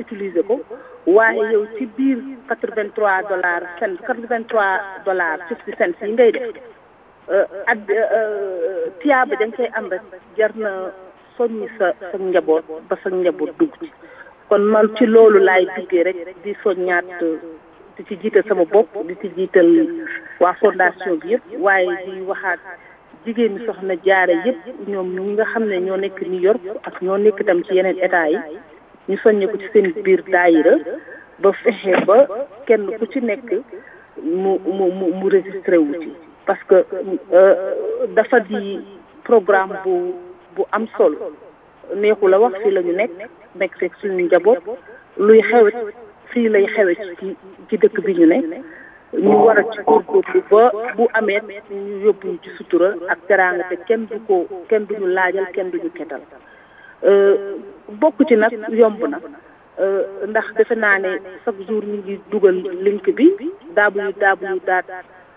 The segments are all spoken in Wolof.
utiliser ko waaye yow ci biir quatre vingt trois dollars cent quatre vingt trois dollars fifty cents yi ngay def ak tiyaaba da nga koy am rek jar na soññi sa sa njaboot ba sa njaboot dugg ci kon man ci loolu laay duggee rek di soññaat di ci jiital sama bopp di ci jiital waa fondation bi yëpp waaye di waxaat jigéen ñi soxna jaare yëpp ñoom ñi nga xam ne ñoo nekk New York ak ñoo nekk itam ci yeneen état yi ñu soññe ko ci seen biir daayira ba fexe ba kenn ku ci nekk mu mu mu mu registré wu ci parce que dafa di programme bu bu am solo neexu la wax fii la ñu nekk nekk fekk suñu njaboot luy xewet fii lay xewet ci ci dëkk bi ñu ne ñu war a ci góorgóorlu ba bu amee ñu yóbbu ñu ci sutura ak teraanga te kenn du ko kenn duñu laajal kenn duñu ketal bokk ci nag yomb na ndax defe naa ne chaque jour ñu ngi dugal link bi www daat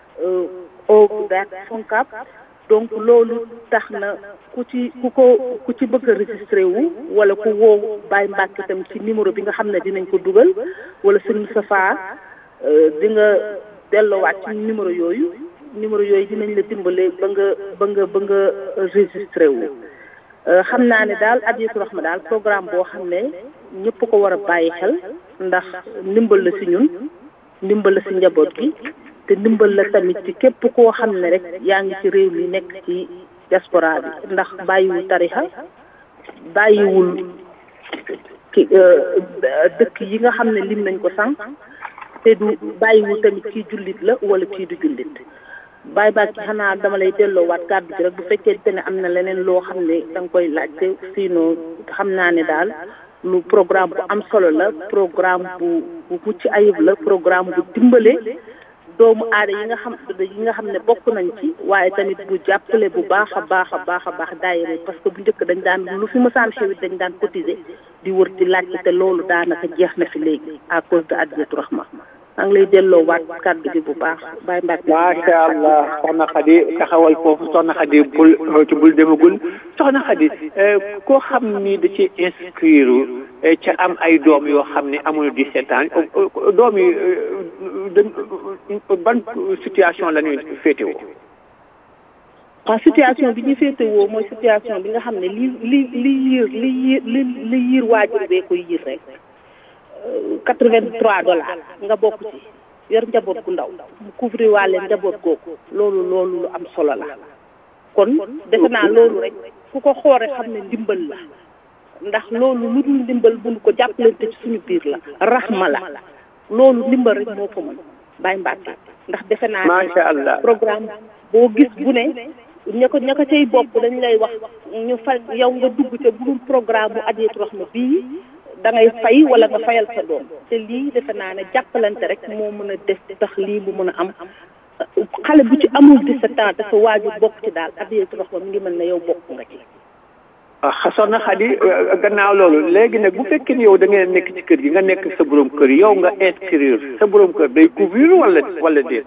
o daat foncap donc loolu tax na ku ci ku ko ku ci bëgg a registré wu wala ku woo Baye Mbacke itam ci numéro bi nga xam ne dinañ ko dugal wala sëñ Safa di nga delloowaat ci numéro yooyu numéro yooyu dinañ la dimbale ba nga ba nga ba nga registré wu xam naa ne daal Hadiyatu Rahma daal programme boo xam ne ñëpp ko war a bàyyi xel ndax ndimbal la si ñun ndimbal la si njaboot gi te ndimbal la tamit ci képp koo xam ne rek yaa ngi ci réew mi nekk ci diaspora bi ndax bàyyiwul tarixa bàyyiwul ki dëkk yi nga xam ne lim nañ ko sànq te du bàyyiwul tamit kii jullit la wala kii du jullit bàyyi baat ci xanaa dama lay delloowaat kàddu gi rek bu fekkee ne am na leneen loo xam ne da nga koy laajte sinon xam naa ne daal lu programme bu am solo la programme bu bu mucc ayib la programme bu dimbale doomu aada yi nga xam yi nga xam ne bokk nañ ci waaye tamit bu jàppale bu baax a baax a baax a baax daayira parce que bu njëkk dañ daan lu fi mësaan xewit dañ daan cotiser di wër di laajte te loolu daanaka jeex na fi léegi à cause de Hadiyatu Rahma maa ngi lay delloo waat kàddu gi bu baax bàyyi mbaat macha allah soxna Xadi taxawal foofu soxna Xadi bul ci bul demagul soxna Xadi koo xam ni da ci inscrire ca am ay doom yoo xam ne amuñu 17 ans doom yi ban situation la ñuy féetewoo. waaw situation bi ñu féetewoo mooy situation bi nga xam ne li li li yiir li yiir li li yiir waajur bee koy yiir rek quatre vingt trois dollars nga bokk ci yor njaboot gu ndaw mu couvrir waale njaboot googu loolu loolu lu am solo la kon defe naa loolu rek ku ko xoore xam ne ndimbal la ndax loolu lu dul ndimbal buñ ko jàppalante ci suñu biir la raxma la loolu ndimbal rek moo ko mën bàyyi mbàkke ndax defe naa macha allah programme boo gis bu ne ña ko ña ko cay bopp dañ lay wax ñu fa yow nga dugg ca bu dul programme bu Hadiyatu Rahma bii da ngay fay wala nga fayal sa doom te lii defe naa ne jàppalante rek moo mën a def tax lii mu mën a am xale bu ci amul 17 ans dafa waajur bokk ci daal Hadiyatu Rahma mi ngi mel ne yow bokk nga ci. ah soxna Xadi gannaaw loolu léegi nag bu fekkee ni yow da ngeen nekk ci kër gi nga nekk sa borom kër yow nga inscrire sa borom kër day couvrir wala wala déet.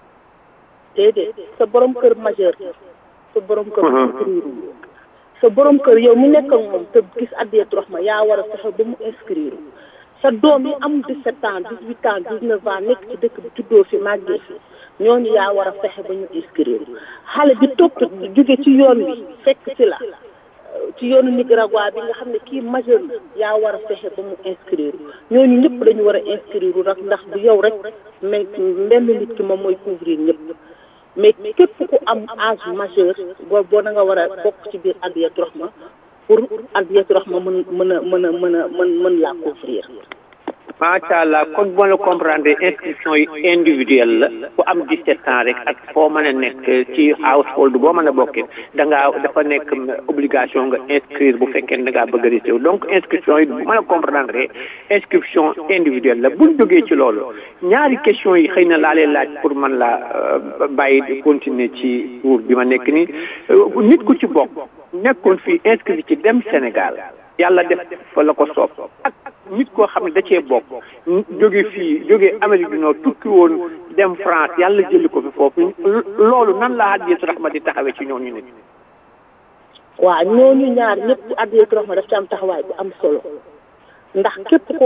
déedéet sa borom kër majeur sa borom kër inscrire sa borom kër yow mi nekk ak moom te gis Hadiyatu Rahma yaa war a fexe ba mu inscrire sa doom yi am 17 ans 18 ans 19 ans nekk ci dëkk bi juddoo fi màggee fi ñooñu yaa war a fexe ba ñu inscrire xale bi topp jóge ci yoon wi fekk ci la ci yoonu Nicaragua bi nga xam ne kii majeur na yaa war a fexe ba mu inscrire ñooñu ñëpp dañu war a inscrire rek ndax du yow rek mais mbenn nit ki moom mooy couvrir ñëpp mais képp ku am âge majeur boo boo da nga war a bokk ci biir Hadiyatu Rahma pour Hadiyatu Rahma mën mën a mën a mën a mën mën laa couvrir macha allah kon boo la comprendre inscription yi individuelle la ku am 17 ans rek ak foo mën a nekk ci household boo mën a bokkee da ngaa dafa nekk obligation nga inscrire bu fekkee da ngaa bëgg a registré donc inscription yi bu mën a comprendre inscription individuelle la buñ jógee ci loolu ñaari question yi xëy na laa leen laaj pour man la bàyyi di continuer ci tour bi ma nekk nii nit ku ci bokk nekkoon fii inscrit ci dem Sénégal yàlla def fa la ko soob ak nit koo xam ne da cee bokk jóge fii jóge Amérique du Nord tukki woon dem France yàlla jëli ko fi foofu loolu nan la Hadiyatu Rahma di taxawee ci ñooñu nit waaw ñooñu ñaar ñëpp Hadiyatu Rahma daf ci am taxawaay bu am solo ndax képp ko